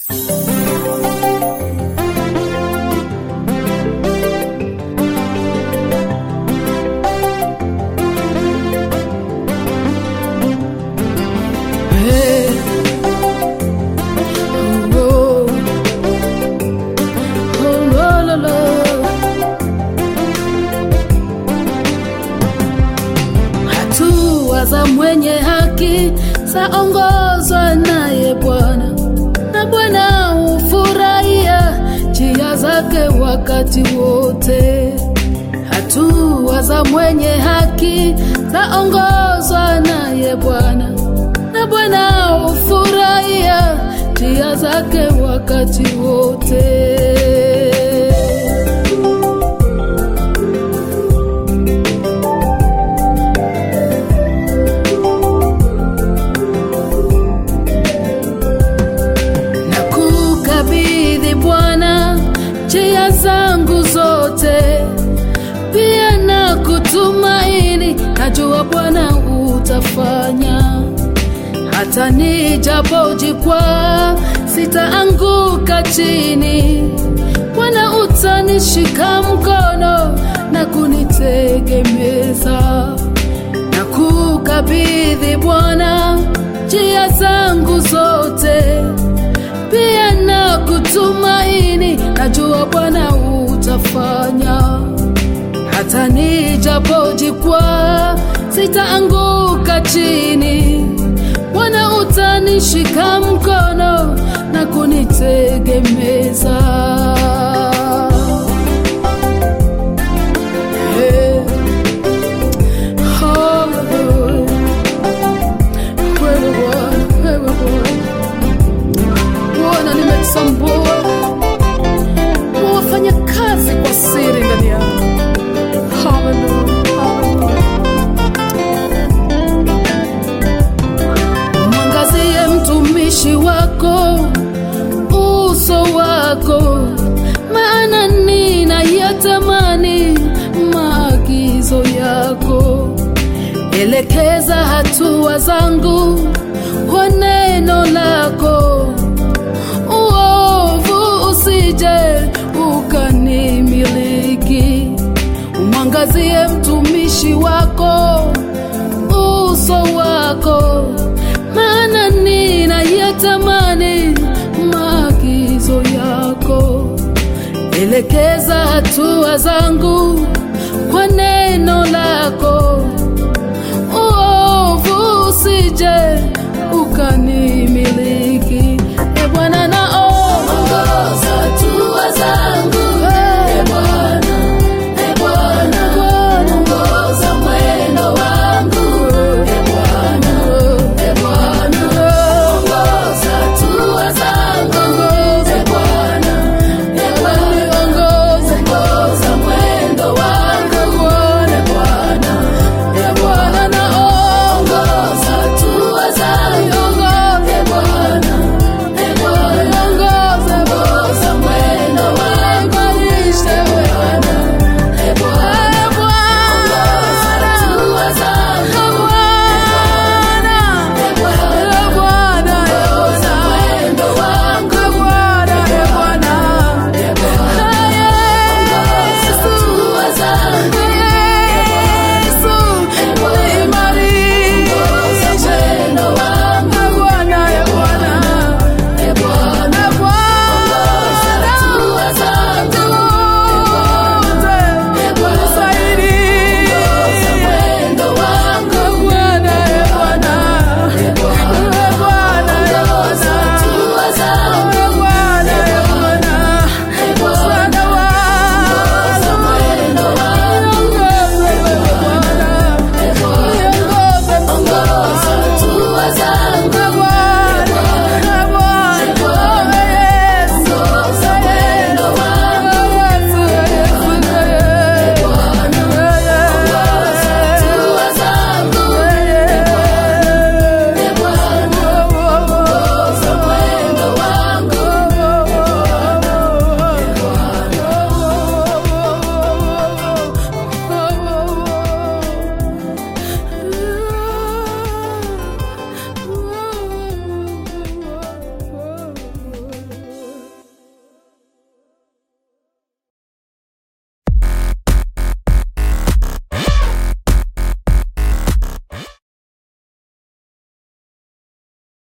za mwenye haki zaongozwa naye Bwana, na Bwana hufurahia njia zake wakati wote. Hatua za mwenye haki zaongozwa naye Bwana, na Bwana hufurahia njia zake wakati wote. Nakukabidhi Bwana njia zangu zote, pia na kutumaini, najua Bwana utafanya. Hata nijapojikwaa, sitaanguka chini. Bwana utanishika mkono na kunitegemeza. Nakukabidhi Bwana njia zangu zote pia na kutumaini, najua Bwana utafanya. Hata nijapojikwaa, sitaanguka chini. Bwana utanishika mkono na kunitegemeza. Hey. Hallelujah. Wewe Bwana, wewe Bwana Bwana, nimetambua wafanya kazi kwa siri ndani yangu. Hallelujah, hallelujah. Mwangazie mtumishi wako uso wako, maana ninayatamani maagizo yako. Elekeza hatua zangu kwa neno lako uovu usije ukanimiliki. Umwangazie mtumishi wako uso wako, maana ninayatamani maagizo yako. Elekeza hatua zangu kwa neno lako, uovu usije ukanimiliki.